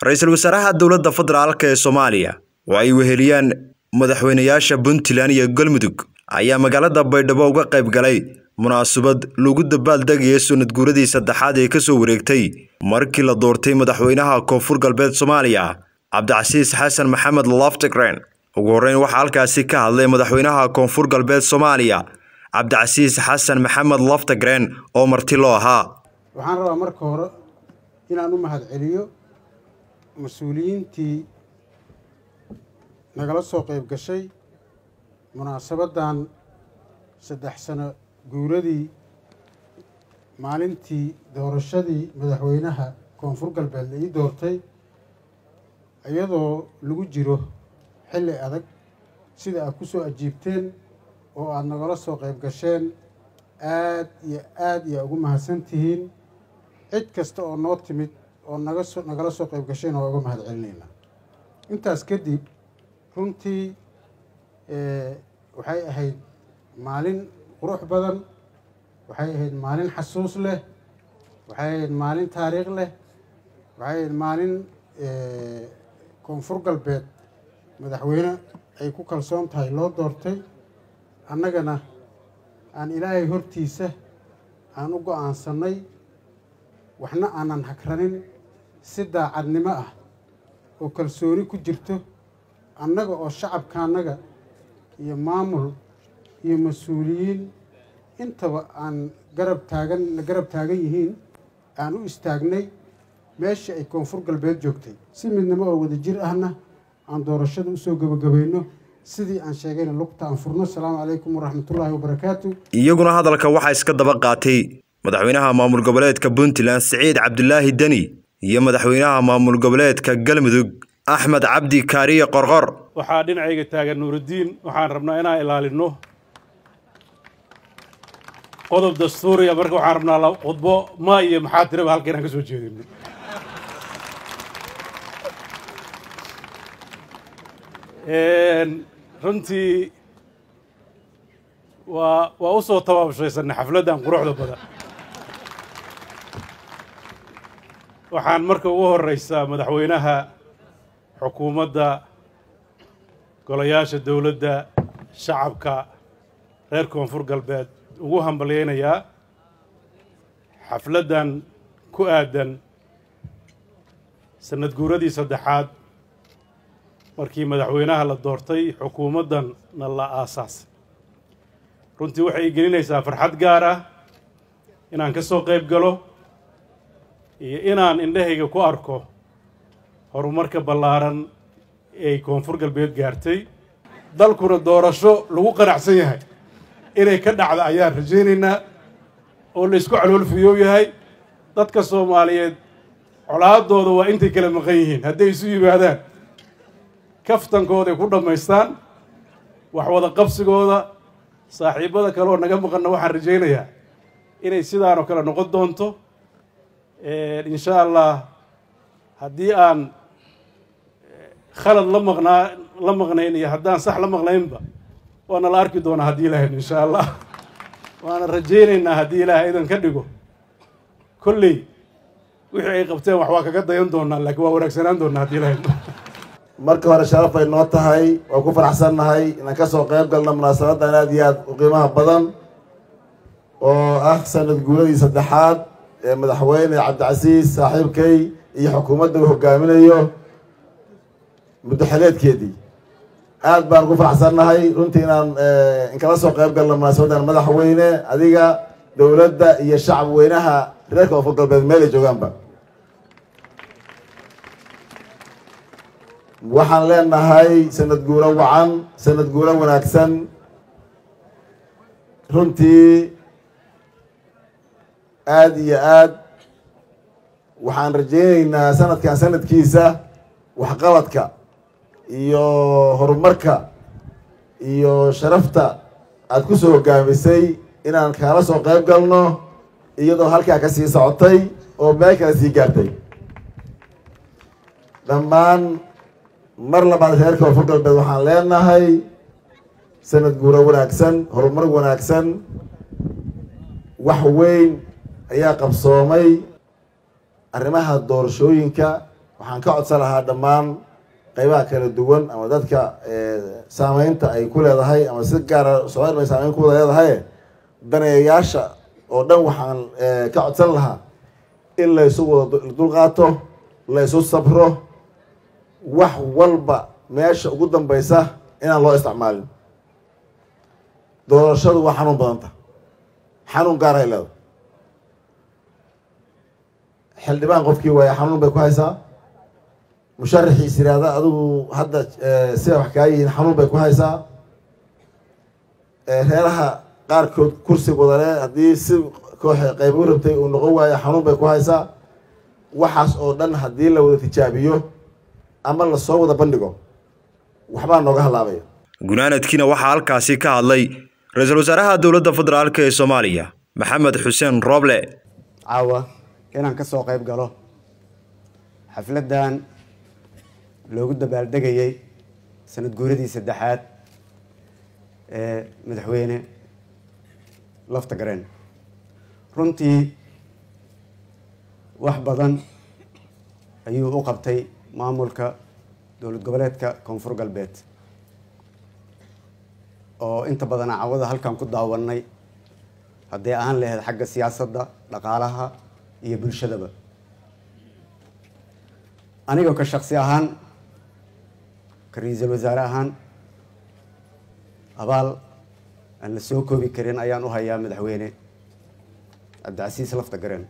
ra-iisul wasaaraha dowladda federaalk ee soomaaliya oo ay weheliyaan madaxweynayaasha puntland iyo galmudug ayaa magaalada baydhabo uga qayb galay munaasabad lagu dabaaldegaya sanad guuradii saddexaad ee kasoo wareegtay markii la doortay madaxweynaha koonfur galbeed soomaaliya cabdicasiis xasan maxamed loftigren ugu horreyn waxaa halkaasi ka hadlay madaxweynaha koonfur galbeed soomaaliya cabdicasiis xasan maxamed loftigren oo marti loo ahaa waxaan rabaa marka hore inaan u mahadceliyo mas-uuliyiintii nagala soo qayb gashay munaasabaddan saddex sano guuradii maalintii doorashadii madaxweynaha koonfur galbeed la ii doortay iyadoo lagu jiro xilli adag sida aad ku soo ajiibteen oo aada nagala soo qayb gasheen aad iyo aada iyo ugu mahadsan tihiin cid kasta oo noo timid oo naga so nagala soo qayb gashayna waa uga mahad celinaynaa intaas kadib runtii waxay ahayd maalin qurux badan waxay ahayd maalin xasuus leh waxay ahayd maalin taariikh leh waxay ahayd maalin koonfur galbeed madaxweyne ay ku kalsoon tahay loo doortay annagana aan ilaahay hortiisa aan u go-aansanay waxna aanan hagranin si daacadnimo ah oo kalsooni ku jirto annaga oo shacabkaannaga iyo maamul iyo mas-uuliyiin intaba aan garab taagan la garab taagan yihiin aan u istaagnay meeshii ay koonfur galbeed joogtay si midnimo oo wada jir ahna aan doorashada usoo gebagabayno sidii aan sheegayna lugta aan furno asalaamu calaykum waraxmatullaahi wabarakaatu iyaguna hadalka waxaa iska daba qaatay madaxweynaha maamul goboleedka puntland siciid cabdulaahi deni iyo madaxweynaha maamul goboleedka galmudug axmed cabdi kaariye qorqor waxaa dhinacayga taagan nuurudiin waxaan rabnaa inaan ilaalino qodob dastuuriya marka waxaan rabnaa khudbo ma iyo maxaa tiraba halka inaan ka soo jeedino runtii waa waa u soo tabaabshaysanay xafladdan quruxda badan waxaan marka ugu horreysaa madaxweynaha xukuumadda golayaasha dowladda shacabka reer koonfur galbeed ugu hambalyaynayaa xafladdan ku aadan sanad guuradii saddexaad markii madaxweynaha la doortay xukuumaddanna la aasaasay runtii waxay gelinaysaa farxad gaar ah inaan ka soo qayb galo iyo inaan indhahayga ku arko horumarka ballaaran ay koonfur galbeed gaartay dalkuna doorasho lagu qanacsan yahay inay ka dhacda ayaan rajaynaynaa oo la isku caloolfiyoow yahay dadka soomaaliyeed colaadooda waa intay kala maqan yihiin hadday isu yimaadaan kaftankooday ku dhammaystaan wax wada qabsigooda saaxiibbada kale oo naga maqanna waxaan rajaynayaa inay sidaanoo kale noqon doonto insha allah haddii aan khalad la maqnaa la maqnayn iyo haddaan sax la maqnaynba waana la arki doonaa haddii ilahayn insha allah waana rajaynaynaa haddii ilaahay idan ka dhigo kolley wixii ay qabteen wax waa kaga dayan doonaa laakiin waa wanaagsanaan doonaa haddii ilahayn marka hore sharaf bay noo tahay waa ku faraxsannahay inaan ka soo qayb galno munaasabaddan aad iyo aad u qiimaha badan oo ah sanad guuradii saddexaad ee madaxweyne cabdicasiis saaxiibkay iyo xukuumadda uu hogaaminayo muddoxileedkeedii aad baan ugu faraxsannahay runtii inaan inkala soo qayb galno munaasabaddan madaxweyne adiga dowladda iyo shacab weynaha reer koonfur galbeed meel ay joogaanba waxaan leenahay sanad guuro wacan sanad guuro wanaagsan runtii aada iyo aad waxaan rajaynaynaa sanadkan sanadkiisa waxqabadka iyo horumarka iyo sharafta aada ku soo hogaamisay inaan kaala soo qayb galno iyadoo halkaa ka sii socotay oo meel kale sii gaartay dhammaan mar labaad reer koonfur galbeed waxaan leenahay sanad guuro wanaagsan horumar wanaagsan wax weyn ayaa qabsoomay arrimaha doorashooyinka waxaan ka codsan lahaa dhammaan qeybaha kala duwan ama dadka saameynta ay ku leedahay ama si gaara soomali bay saameyn ku wada leedahay daneeyayaasha oo dhan waxaan ka codsan lahaa in laysu wada dulqaato laysu sabro wax walba meesha ugu dambeysa inaan loo isticmaalin doorashadu waa xanuun badanta xanuun gaarahay leeda xildhibaan qofkii waaya xanuun bay ku haysaa musharaxiis yiraahda adigu hadda sida wax kaa yihiin xanuun bay ku haysaa reeraha qaarkood kursi wadale haddii si koox qayb u rabtay uu noqon waayo xanuun bay ku haysaa waxaas oo dhan haddii la wada tijaabiyo ama lasoo wada bandhigo waxbaa nooga halaabaya gunaanadkiina waxaa halkaasi ka hadlay ra-iisul wasaaraha dowladda federaalk ee soomaaliya maxamed xuseen rooble caawa inaan ka soo qayb galo xafladdan loogu dabaaldegayey sanad guuradii saddexaad ee madaxweyne lafta gareen runtii wax badan ayuu u qabtay maamulka dowlad goboleedka koonfur galbeed oo inta badan cawada halkan ku daawanay hadday ahaan lahayd xagga siyaasadda dhaqaalaha iyo bulshadaba anigoo ka shaksi ahaan ka ra-iisul wasaare ahaan abaal aan la soo koobi karin ayaan u hayaa madaxweyne cabdicasiis lafta gareen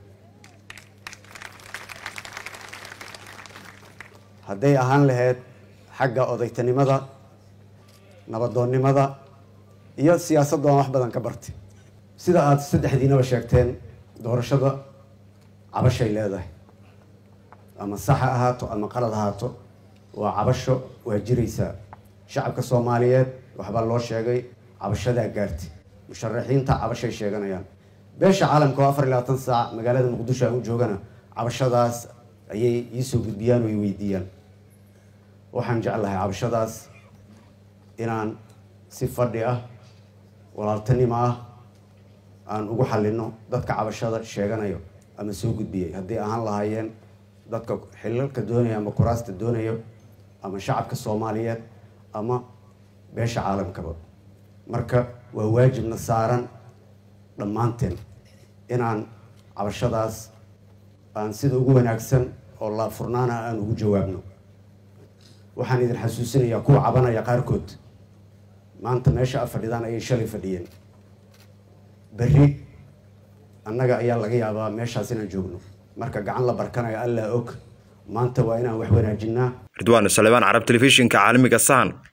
hadday ahaan lahayd xagga odaytanimada nabadoonnimada iyo siyaasadda aan wax badan ka bartay sida aada saddexdiinaba sheegteen doorashada cabashay leedahay ama sax ha ahaato ama qalad ahaato waa cabasho waa jiraysaa shacabka soomaaliyeed waxbaa loo sheegay cabashadaa gaartay musharaxiinta cabashay sheeganayaan beesha caalamka oo afar iyo labaatan saac magaalada muqdisho aan u joogana cabashadaas ayay iisoo gudbiyaan oo i weydiiyaan waxaan jeclahay cabashadaas inaan si fadhi ah walaaltanimo ah aan ugu xalino dadka cabashada sheeganayo ama soo gudbiyay hadday ahaan lahaayeen dadka xilalka doonaya ama kuraasta doonayo ama shacabka soomaaliyeed ama beesha caalamkaba marka waa waajibna saaran dhammaanteen inaan cabashadaas aan sida ugu wanaagsan oo la furnaana aan ugu jawaabno waxaan idin xasuusinayaa kuwa cabanaya qaarkood maanta meesha a fadhidaan ayay shalay fadhiyeen berri annaga ayaa laga yaabaa meeshaas inaan joogno marka gacan la barkanayo allaa og maanta waa inaan wax wanaajinaa ridwaan suleymaan carab telefishinka caalamiga sahan